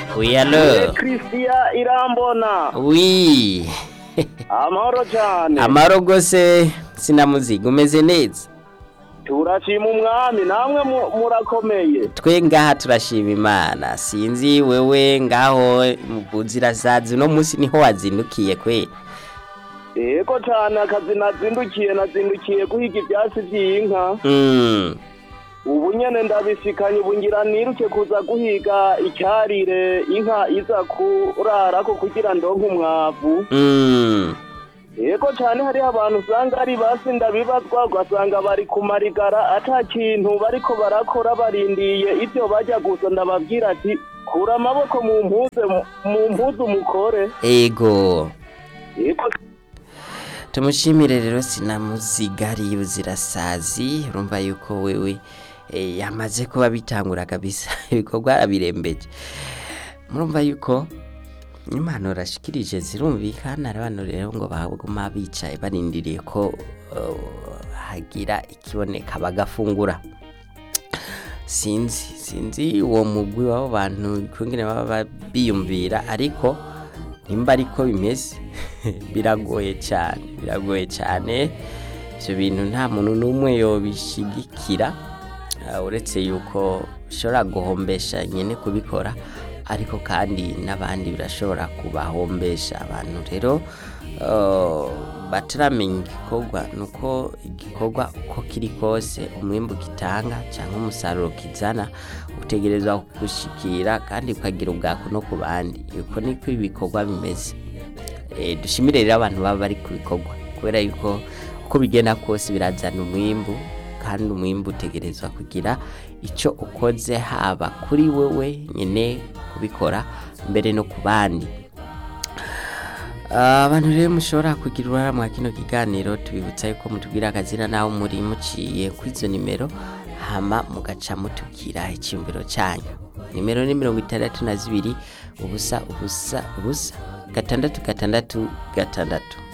Oui, alors christian irambona Oui. amahoro cyane Amaro gose sinamuziga umeze neza. turashima umwami namwe mu- murakomeye Twe ngaha turashima Imana. Sinzi wewe ngaho mubuzirasazi no musi niho wazindukiye kwe. yego cyane akazi nazindukiye nazindukiye guhiga ibyatsi by'inka Mm. ubu nyene ndabisikanye ubu ngira niruke kuza guhiga icyarire inka iza kurarako kugira ndonke umwavu Mm. yego cyane hariho abantu usanga ari basi ndabibazwa ugasanga bari kumarigara ata kintu bariko barakora barindiye ibyo bajya gusa ndababwira ati kura amaboko mu mpuze mu mpuzu mukore Ego. yego Tumushimire rero sinamuzigariye ubuzirasazi urumva yuko wewe eh, yamaze kuba bitangura kabisa ibikorwa arabirembeje murumva yuko impanuro ashikirije zirumvikana abantu rero ngo baguma bicaye barindiriye ko uh, hagira ikiboneka bagafungura sinzi sinzi uwo mugwi w'abo bantu kungene baba biyumvira ariko nimba ariko bimeze biragoye cyane biragoye cyane ibyo bintu nta muntu n'umwe yobishigikira ah, uretse yuko ushobora guhombesha nyine kubikora ariko kandi n'abandi birashobora kubahombesha abantu rero ah, bataramenya igikorwa ni uko igikorwa uko kiri kose umwimbu gitanga cyangwa umusaruro kizana utegerezwa gushikira kandi ukagira ubwako no ku bandi uko niko ibikorwa bimeze Eh, dushimire rero abantu baba bari ku bikorwa kubera yuko uko bigenda kose birazana umwimbu kandi umwimbu utegerezwa kugira icyo ukoze haba kuri wewe nyine kubikora mbere no ku bandi Ah, abantu rero mushobora kugira uruhara mwa kino kiganiro tubibutsa yuko mutubwira akazina naho muri muciye kuri izo nimero hama mugaca mutubwira icyumviro cyanyu nimero ni mirongo itandatu na zibiri ubusa ubusa ubusa gatandatu gatandatu gatandatu